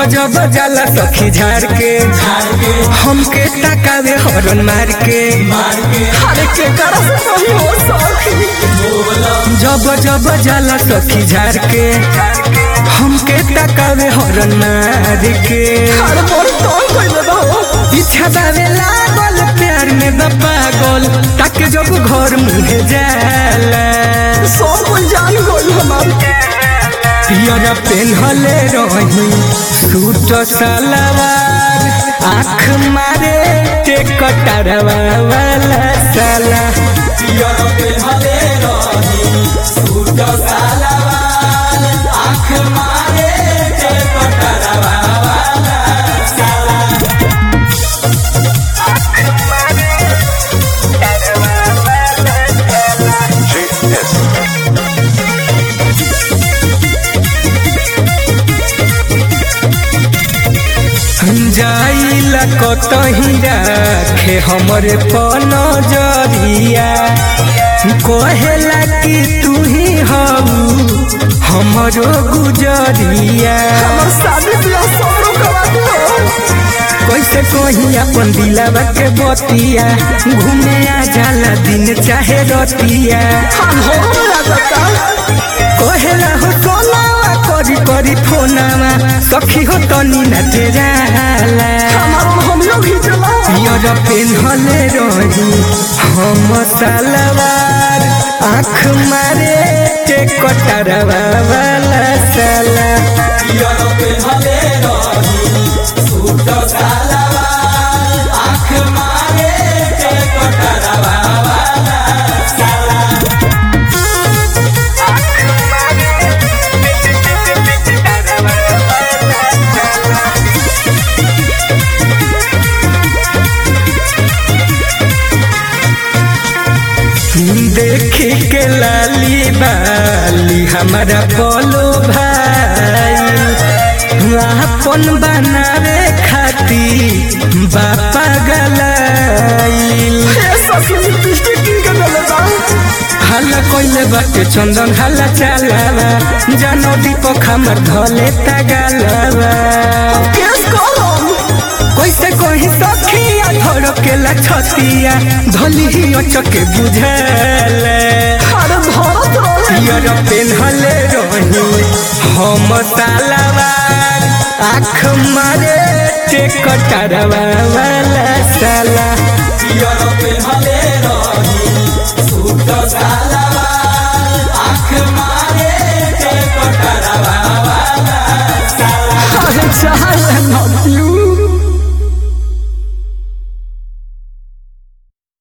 जब जाला सखी झाड़ के हमके तकावे हरन मार के अरे के करा से सही हो सखी जब जब जाला सखी झाड़ के हमके तकावे हरन मार के अरे मोर कौन कइले बा हो इच्छा बावे लागल प्यार में द पागल ताके जब घर मुहे जाला सब कोई जान गइल हमार पियर पेन्हले रही सूट सलवार आँख मारे ते कटरवा वाला साला पियर पेन्हले रही सूट सलवार आँख मारे ते कटरवा वाला साला जाइला कतही राखे हमरे पनजरिया कहेला कि तू ही हऊ हमरो गुजरिया हमर शादी बियाह सब रोकवा दियो कैसे कही अपन दिलावा के बतिया घूमे आ जाला दिन चाहे रतिया हम हो लागता कहेला हो सोनावा करी करी फोनावा सखी हो तनी न तेराला हमार हम लोग ही चला पियर पेन्हले रही हम सलवार आँख मारे के कटरवा वाला साला पियर पेन्हले रही सूट सलवार आँख मारे के कटरवा वाला साला देखी के लाली बाली हमारा बोलो भाई अपन बनावे खाती बापा गलाइल ए सखी लिपस्टिक किन के देले बा हल्ला कोइले बाटे चंदन हल्ला चालावा जानो दीपक हमर धले तगालावा केस कलम कैसे कही सखिया धड़ के छतिया धली ही अचके बुझले अरे धरत रहे पियर पेन्हले रही हम सालावार आँख मारे ते कटरवा वाला साला पियर पेन्हले रही सूट सालावार आँख मारे ते कटरवा वाला साला अरे चाहे न